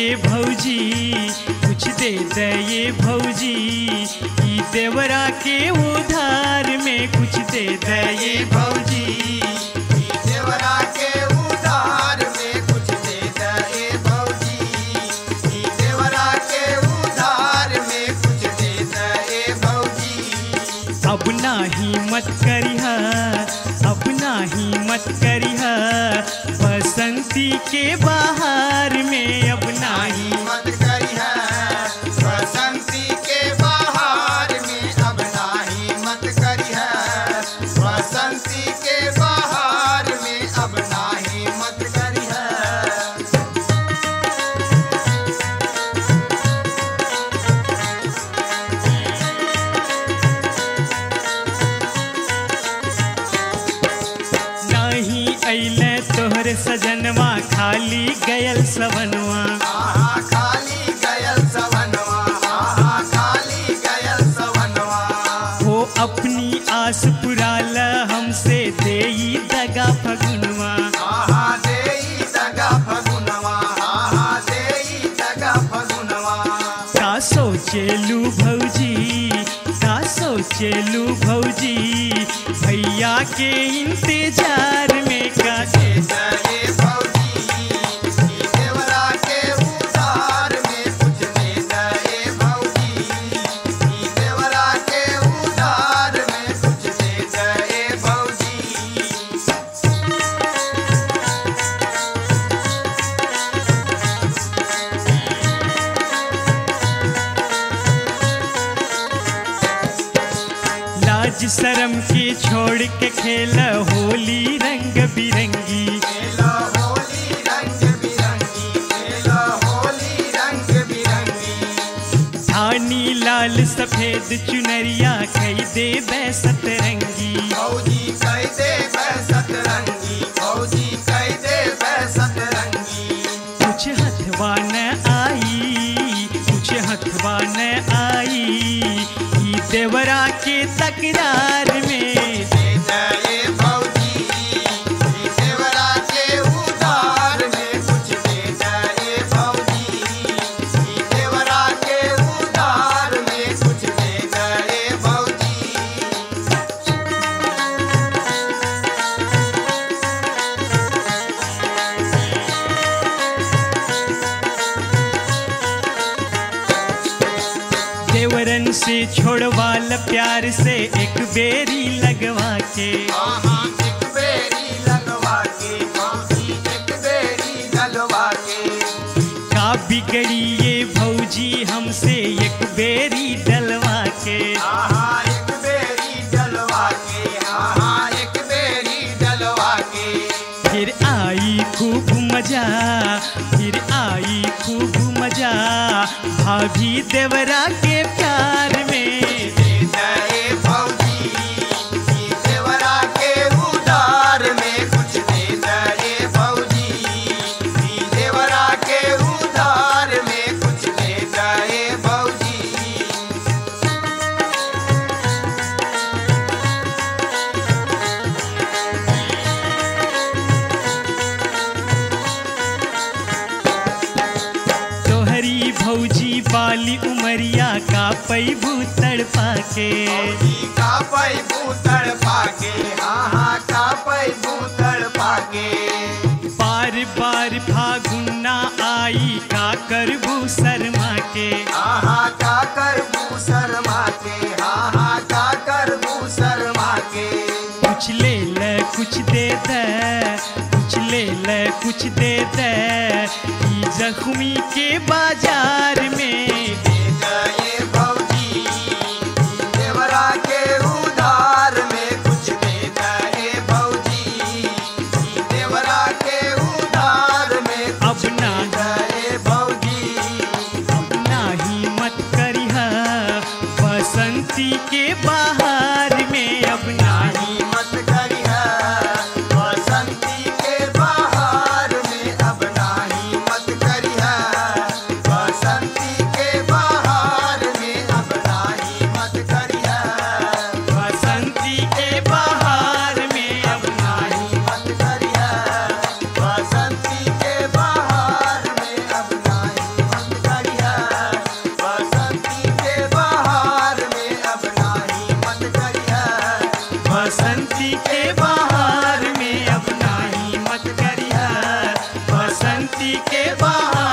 ये भौजी कुछ दे दे ये भौजी ई देवरा के उधार में कुछ दे दे ये भौजी देवरा के उधार में कुछ दे दे भौजी ई देवरा के उधार में कुछ दे दे भौजी अब नाही मत करिहा अब नाही मत करिहा बसंती के बाहर में अब नाही मत करी है बसंती के बाहर में अब नाही मत करी है बसंती के बाहर में अब नाही मत करी है नाही अइले तोहरे सजनवा खाली गयल सवनवा आहा खाली गयल सवनवा आहा खाली गयल सवनवा हो अपनी आस पुराल हमसे देई दगा फगुनवा आहा देई दगा फगुनवा आहा देई दगा फगुनवा का सोचेलू भौजी का सोचेलू भौजी भैया के इंतजार में का जय भौजी ई देवरा के उधार में कुछ दे जय भौजी ई देवरा के उधार में कुछ दे जय भौजी लाज शरम के छोड़ के खेल होली रंग बिरंगी खेलो होली रंग बिरंगी खेलो होली रंग बिरंगी धानी लाल सफेद चुनरिया खई दे बैसत रंगी फौजी कह दे बैसत रंगी फौजी कह दे बैसत रंगी कुछ हथवा न आई कुछ हथवा न आई ई देवरा के तकरार में दे जय भौजी ई देवरा के उधार में कुछ दे जय भौजी ई देवरा के उधार में कुछ दे जय भौजी देवरन से छोड़वाल प्यार से एक बेरी लगवा के आहा एक बेरी लगवा के भौजी एक बेरी लगवा के का बिगड़ी ये भौजी हमसे एक बेरी डलवा के आहा एक बेरी डलवा के आहा एक बेरी डलवा के फिर आई खूब मजा फिर आई खूब मजा भाभी देवरा के प्यार में दे जय भौजी ई देवरा के उधार में कुछ दे जय भौजी ई देवरा के उधार में कुछ दे जय भौजी तोहरी भौजी बाली उमरिया का पैबू तड़पा के भौजी का पै भूतड़ पाके आहा का पै भूतड़ पाके बार बार फागुना आई का करबू शर्मा के आहा का कर शर्मा के आहा का कर शर्मा के कुछ ले ले कुछ दे दे कुछ ले ले कुछ दे दे ई जख्मी के बाजार में दे जय भौजी देवरा के उधार में कुछ दे जय भौजी देवरा के उधार में अब ना जय भौजी अब नाही मत करिहा बसंती के बाहर में अब नाही नहीं मत करिहा बसंती के बाहर में अब नाही मत करिहा बसंती के बाहर में अब नाही मत करिहा बसंती के बाहर में अब नाही नाही मत करिहा बसंती के बाहर में अब नाही बसंती के बहार